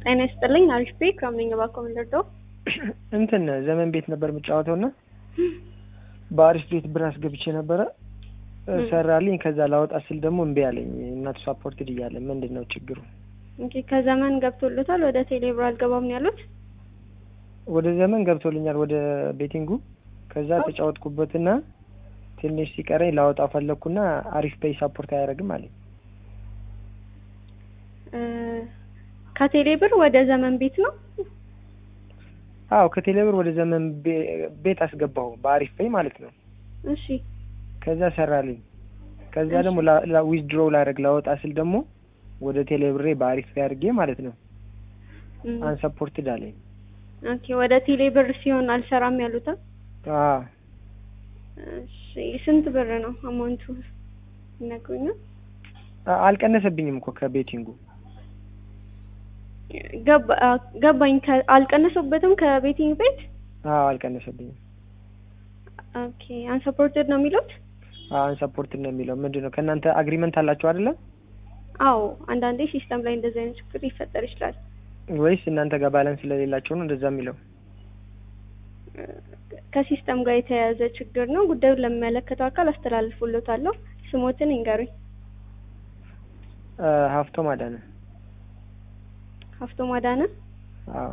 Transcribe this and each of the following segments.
ጤና ይስጥልኝ። አሪፍ ቤ ከምነኝ ባኮ ምንደርዶ እንትን ዘመን ቤት ነበር የምጫወተው እና በአሪፍ ቤት ብር አስገብቼ ነበረ ሰራልኝ። ከዛ ላወጣ ስል ደግሞ እምቢ አለኝ። እናቱ ሳፖርትድ እያለ ምንድን ነው ችግሩ? ኦኬ ከዘመን ገብቶለታል። ወደ ቴሌብር አልገባም ነው ያሉት። ወደ ዘመን ገብቶልኛል ወደ ቤቲንጉ። ከዛ ተጫወትኩበትና ትንሽ ሲቀረኝ ላወጣው ፈለግኩና አሪፍ ፔይ ሳፖርት አያደርግም አለኝ። ከቴሌብር ወደ ዘመን ቤት ነው። አዎ ከቴሌብር ወደ ዘመን ቤት አስገባሁ በአሪፍ ፔይ ማለት ነው። እሺ ከዛ ሰራልኝ። ከዛ ደግሞ ዊዝድሮ ላደርግ ላወጣ ስል ደግሞ ወደ ቴሌብሬ በአሪፍ ፔይ አድርጌ ማለት ነው አንሰፖርትድ አለኝ። ኦኬ ወደ ቴሌብር ሲሆን አልሰራም ያሉታ። አዎ እሺ ስንት ብር ነው አማውንቱ ይነግሩኛል? አልቀነሰብኝም እኮ ከቤቲንጉ ገባኝ። አልቀነሰበትም ከቤቲንግ ቤት? አዎ አልቀነሰብኝም። ኦኬ አንሰፖርትድ ነው የሚሉት? አዎ አንሰፖርትድ ነው የሚለው። ምንድን ነው ከእናንተ አግሪመንት አላችሁ አይደለ? አዎ አንዳንዴ ሲስተም ላይ እንደዚህ አይነት ችግር ሊፈጠር ይችላል። ወይስ እናንተ ጋር ባላንስ ስለሌላቸው ነው እንደዛ የሚለው? ከሲስተም ጋር የተያያዘ ችግር ነው። ጉዳዩን ለሚመለከተው አካል አስተላልፎለታለሁ። ስሞትን ይንገሩኝ። ሀፍቶም አዳነ። ሀፍቶም አዳነ። አዎ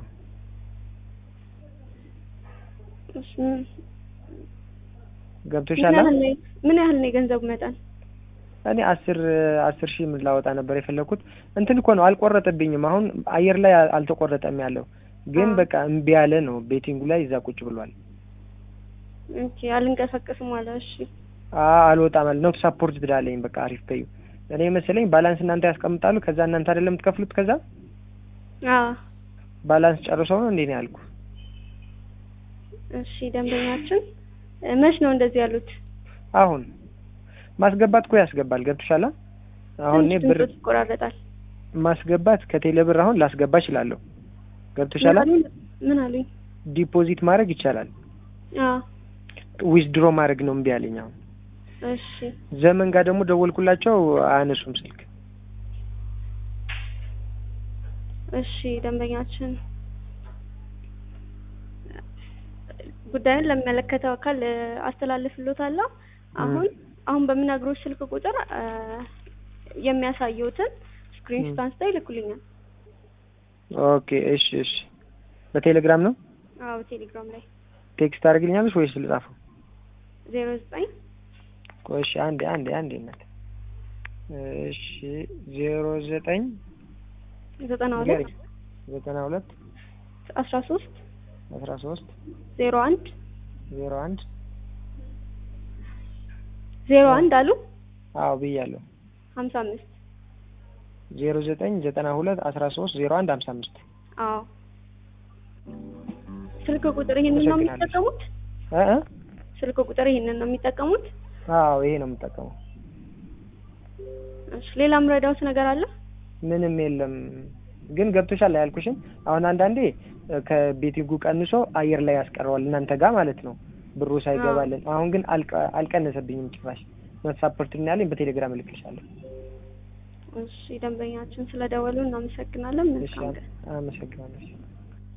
ገብቶሻል? ምን ያህል ነው የገንዘቡ መጠን? እኔ አስር አስር ሺህ ምን ላወጣ ነበር የፈለኩት። እንትን እኮ ነው አልቆረጠብኝም። አሁን አየር ላይ አልተቆረጠም ያለው ግን በቃ እምቢ ያለ ነው። ቤቲንጉ ላይ እዛ ቁጭ ብሏል። ኦኬ አልንቀሳቀስም አለ። እሺ አልወጣም አለ ነው ሳፖርት ትዳለኝ። በቃ አሪፍ በዩ እኔ መሰለኝ ባላንስ እናንተ ያስቀምጣሉ። ከዛ እናንተ አይደለም የምትከፍሉት። ከዛ አዎ ባላንስ ጨርሰው ነው እንዴ ነው ያልኩ። እሺ ደንበኛችን መች ነው እንደዚህ ያሉት? አሁን ማስገባት እኮ ያስገባል። ገብቶሻል? አሁን እኔ ብር ይቆራረጣል። ማስገባት ከቴሌ ብር አሁን ላስገባ እችላለሁ። ገብቶሻል? ምን አሉኝ? ዲፖዚት ማድረግ ይቻላል። አዎ ዊዝድሮ ማድረግ ነው እምቢ አለኝ። አሁን እሺ ዘመን ጋር ደግሞ ደወልኩላቸው አያነሱም ስልክ። እሺ ደንበኛችን ጉዳዩን ለሚመለከተው አካል አስተላልፍሎታለሁ። አሁን አሁን በምነግሮች ስልክ ቁጥር የሚያሳየውትን ስክሪንሾት አንስተው ይልኩልኛል። ኦኬ እሺ እሺ። በቴሌግራም ነው? አዎ ቴሌግራም ላይ ቴክስት አድርግልኛለሽ ወይስ ልጻፈው? ዜሮ ዘጠኝ ቆይ እሺ አንዴ አንዴ አንዴ እናት እሺ ዜሮ ዘጠኝ ዘጠና ሁለት ዘጠና ሁለት አስራ ሶስት አስራ ሶስት ዜሮ አንድ ዜሮ አንድ ዜሮ አንድ አሉ። አዎ ብያለሁ። ሀምሳ አምስት ዜሮ ዘጠኝ ዘጠና ሁለት አስራ ሶስት ዜሮ አንድ ሀምሳ አምስት አዎ ስልክ ቁጥር ይሄንን ነው የሚጠቀሙት? እ ስልክ ቁጥር ይሄንን ነው የሚጠቀሙት? አዎ ይሄ ነው የምጠቀመው። እሺ ሌላ ምረዳውት ነገር አለ? ምንም የለም። ግን ገብቶሻል ያልኩሽን አሁን አንዳንዴ ከቤቲንጉ ቀንሶ አየር ላይ ያስቀረዋል እናንተ ጋር ማለት ነው ብሩ ሳይገባልን። አሁን ግን አልቀነሰብኝም ጭራሽ መሳፖርት ያለኝ በቴሌግራም እልክልሻለሁ። እሺ ደንበኛችን ስለደወሉ እናመሰግናለን። መልካም ቀን። አመሰግናለሁ።